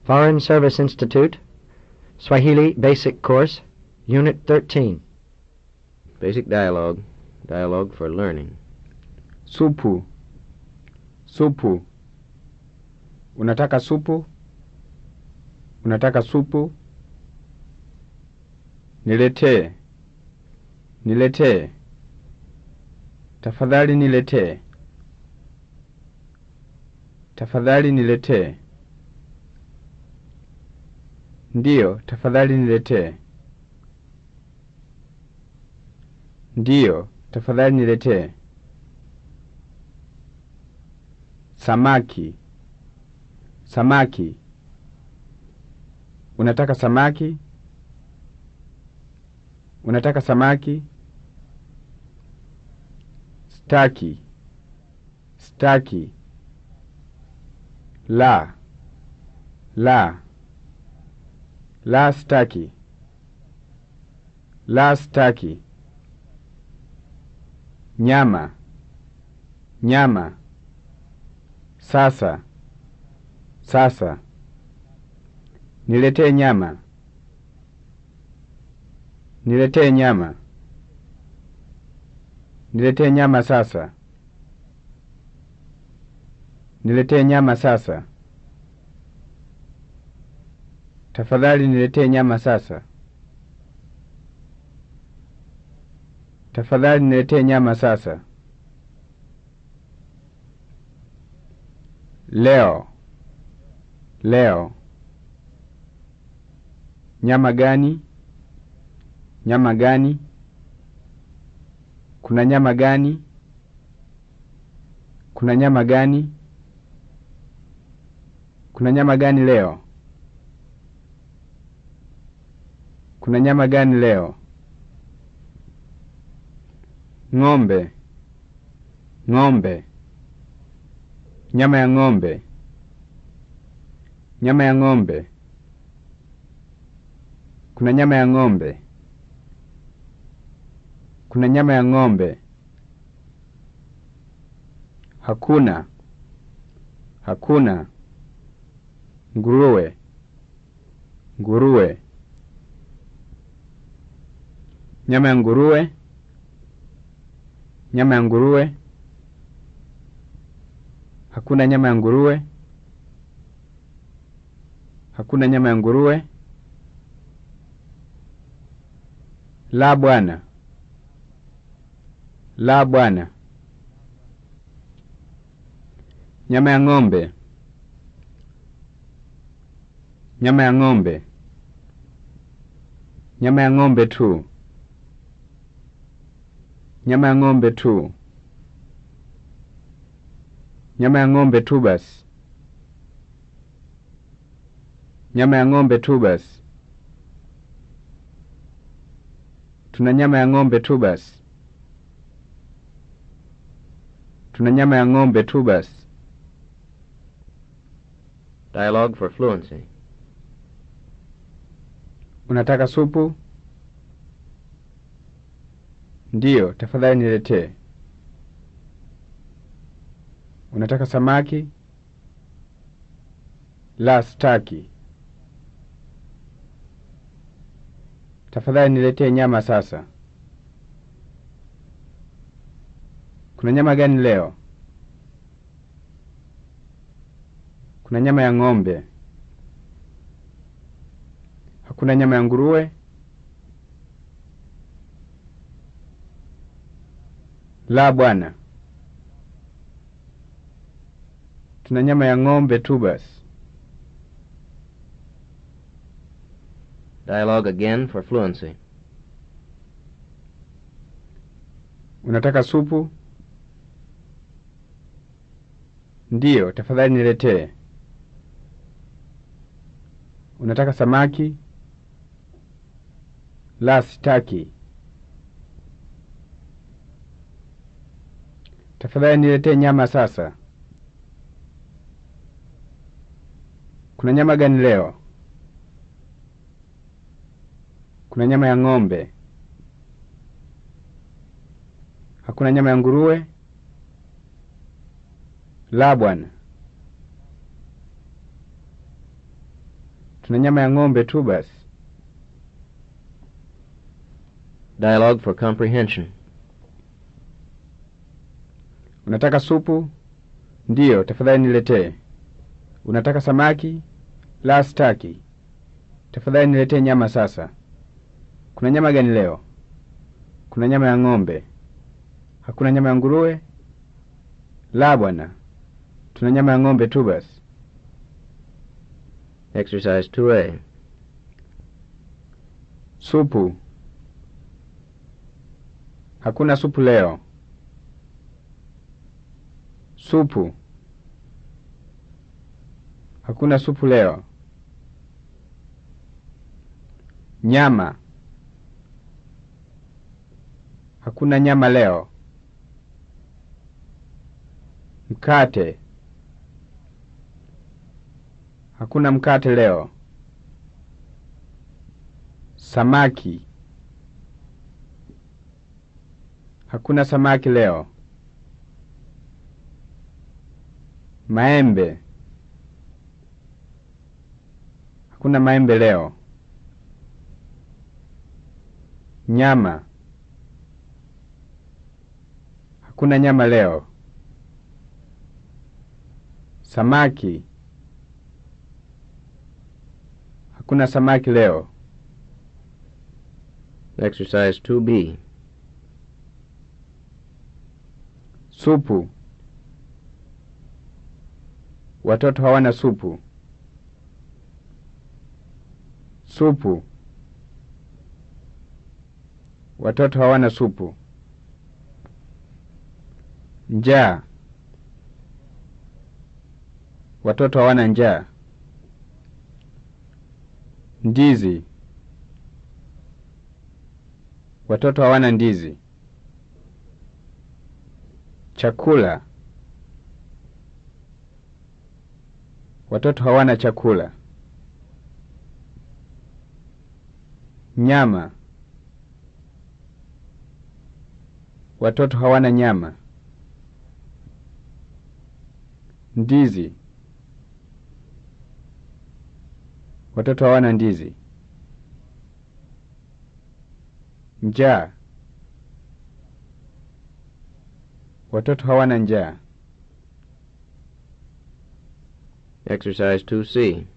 Foreign Service Institute, Swahili Basic Course, Unit 13. Basic dialogue. Dialogue for learning. Supu. Supu. Unataka supu? Unataka supu? Niletee. Niletee. Tafadhali niletee. Tafadhali niletee. Ndiyo, tafadhali niletee. Ndiyo, tafadhali niletee. Samaki. Samaki. Unataka samaki? Unataka samaki? Staki. Staki. La. La. La staki. La staki. Nyama. Nyama. Sasa. Sasa. Niletee nyama. Niletee nyama. Niletee nyama sasa. Niletee nyama sasa. Tafadhali niletee nyama sasa. Tafadhali niletee nyama sasa. Leo. Leo. Nyama gani? Nyama gani? Kuna nyama gani? Kuna nyama gani? Kuna nyama gani leo? Kuna nyama gani leo? Ng'ombe. Ng'ombe. Nyama ya ng'ombe. Nyama ya ng'ombe. Kuna nyama ya ng'ombe. Kuna nyama ya ng'ombe. Hakuna. Hakuna. Nguruwe. Nguruwe. Nyama ya nguruwe. Nyama ya nguruwe. Hakuna nyama ya nguruwe. Hakuna nyama ya nguruwe. La bwana. La bwana. Nyama ya ng'ombe. Nyama ya ng'ombe. Nyama ya ng'ombe tu. Nyama ya ng'ombe tu. Nyama ya ng'ombe tu basi. Nyama ya ng'ombe tu basi. Tuna nyama ya ng'ombe tu basi. Tuna nyama ya ng'ombe tu basi. Dialogue for fluency. Unataka supu? Ndiyo, tafadhali niletee. Unataka samaki? La, sitaki. Tafadhali niletee nyama sasa. Kuna nyama gani leo? Kuna nyama ya ng'ombe. Hakuna nyama ya nguruwe? La bwana. Tuna nyama ya ng'ombe tu basi. Dialogue again for fluency. Unataka supu? Ndiyo, tafadhali niletee. Unataka samaki? La, sitaki. Tafadhali niletee nyama sasa. Kuna nyama gani leo? Kuna nyama ya ng'ombe. Hakuna nyama ya nguruwe? La bwana. Tuna nyama ya ng'ombe tu basi. Dialogue for comprehension. Unataka supu? Ndiyo, tafadhali niletee. Unataka samaki? La, sitaki. Tafadhali niletee nyama sasa. Kuna nyama gani leo? Kuna nyama ya ng'ombe. Hakuna nyama ya nguruwe? La, bwana. Tuna nyama ya ng'ombe tu basi. Exercise 2A. Supu. Hakuna supu leo. Supu. Hakuna supu leo. Nyama. Hakuna nyama leo. Mkate. Hakuna mkate leo. Samaki. Hakuna samaki leo. Maembe. Hakuna maembe leo. Nyama. Hakuna nyama leo. Samaki. Hakuna samaki leo. Exercise 2B. Supu. Watoto hawana supu. Supu. Watoto hawana supu. Njaa. Watoto hawana njaa. Ndizi. Watoto hawana ndizi. Chakula. Watoto hawana chakula. Nyama. Watoto hawana nyama. Ndizi. Watoto hawana ndizi. Njaa. Watoto hawana njaa. Exercise 2C.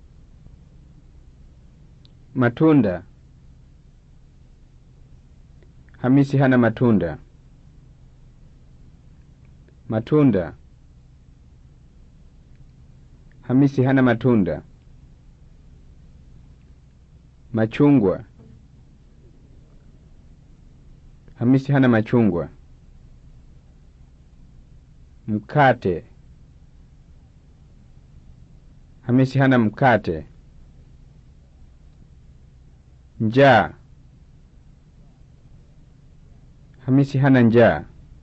Matunda. Hamisi hana matunda. Matunda. Hamisi hana matunda. Machungwa. Hamisi hana machungwa. Mkate. Hamisi hana mkate. Njaa. Hamisi hana njaa.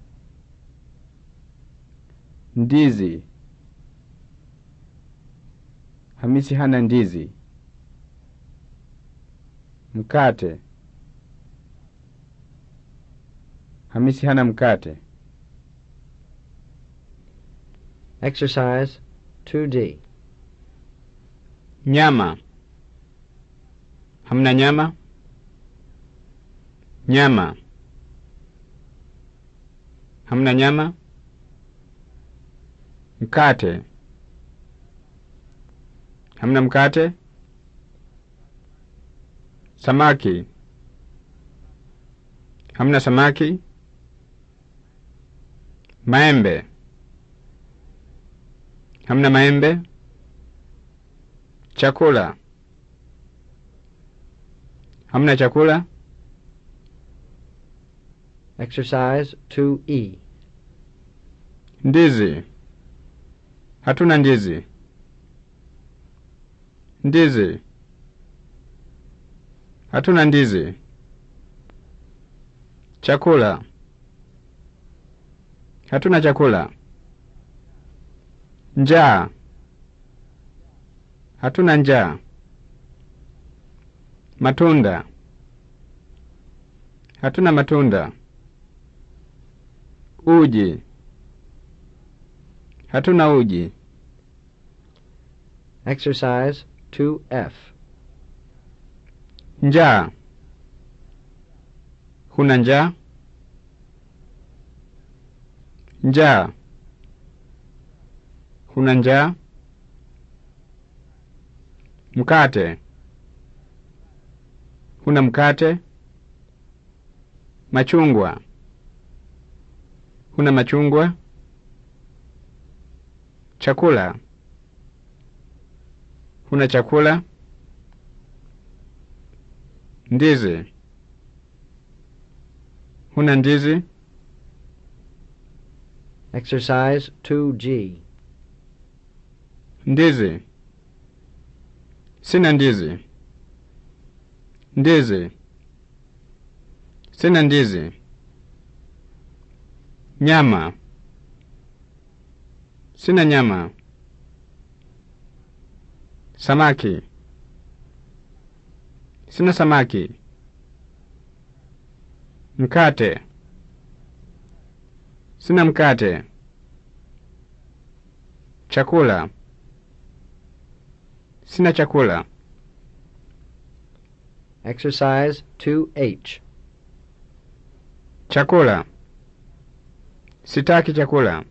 Ndizi. Hamisi hana ndizi. Mkate. Hamisi hana mkate. Exercise 2D. Nyama. Hamna nyama? Nyama. Hamna nyama? Mkate. Hamna mkate? Samaki. Hamna samaki? Maembe. Hamna maembe? Chakula. Hamna chakula? Exercise 2E. Ndizi. Hatuna ndizi. Ndizi. Hatuna ndizi. Chakula. Hatuna chakula. Njaa. Hatuna njaa. Matunda. Hatuna matunda. Uji. Hatuna uji. Exercise 2F. Njaa. Huna njaa? Njaa. Huna njaa? Mkate. Huna mkate? Machungwa. Huna machungwa? Chakula. Huna chakula? Ndizi. Huna ndizi? Exercise 2G. Ndizi. Sina ndizi. Ndizi. Sina ndizi. Nyama. Sina nyama. Samaki. Sina samaki. Mkate. Sina mkate. Chakula. Sina chakula. Exercise 2H. Chakula. Sitaki chakula.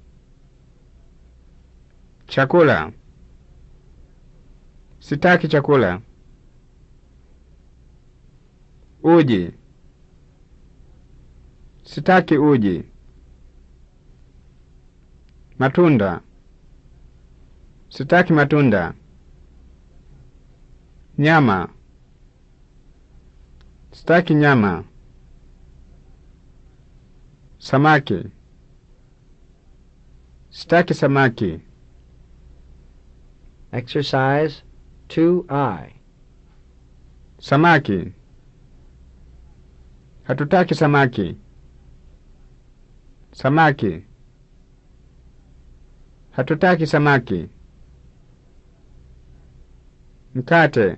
Chakula. Sitaki chakula. Uji. Sitaki uji. Matunda. Sitaki matunda. Nyama. Sitaki nyama. Samaki. Sitaki samaki. Exercise 2I. Samaki. Hatutaki samaki. Samaki. Hatutaki samaki. Mkate.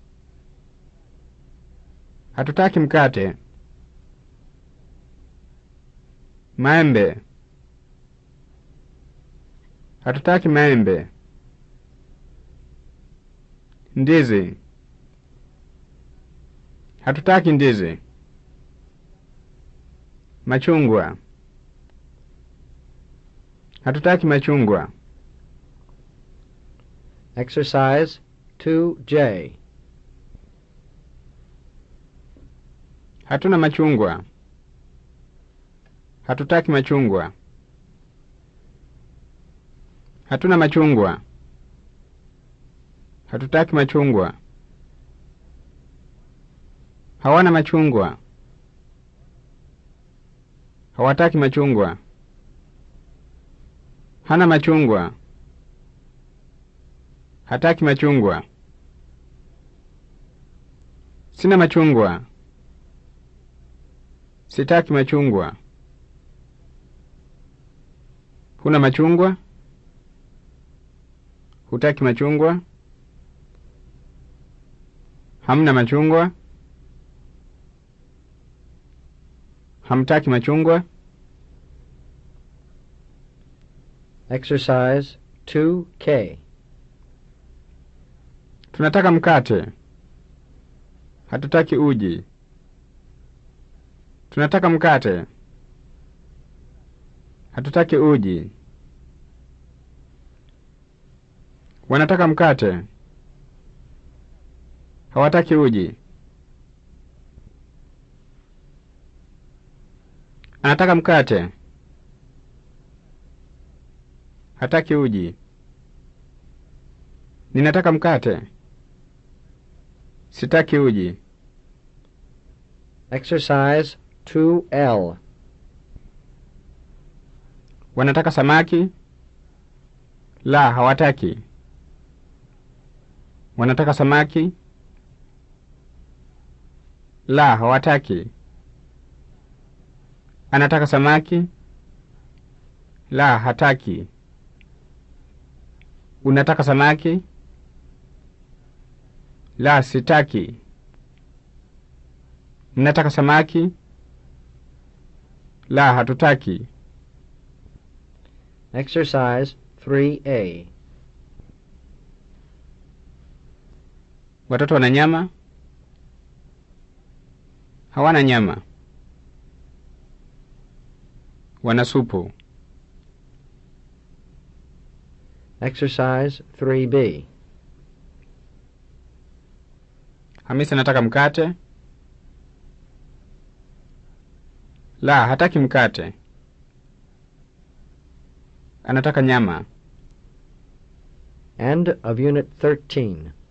Hatutaki mkate. Maembe. Hatutaki maembe. Ndizi. Hatutaki ndizi. Machungwa. Hatutaki machungwa. Exercise 2J. Hatuna machungwa. Hatutaki machungwa. Hatuna machungwa. Hatutaki machungwa. Hawana machungwa. Hawataki machungwa. Hana machungwa. Hataki machungwa. Sina machungwa. Sitaki machungwa. Huna machungwa? Hutaki machungwa? Hamna machungwa? Hamtaki machungwa? Exercise 2K. Tunataka mkate. Hatutaki uji. Tunataka mkate. Hatutaki uji. Wanataka mkate. Hawataki uji. Anataka mkate. Hataki uji. Ninataka mkate. Sitaki uji. Exercise 2L. Wanataka samaki? La, hawataki. Wanataka samaki? La, hawataki. Anataka samaki? La, hataki. Unataka samaki? La, sitaki. Mnataka samaki? La, hatutaki. Exercise 3A. Watoto wana nyama? Hawana nyama. Wana supu. Exercise 3B. Hamisi anataka mkate? La, hataki mkate. Anataka nyama. End of Unit 13.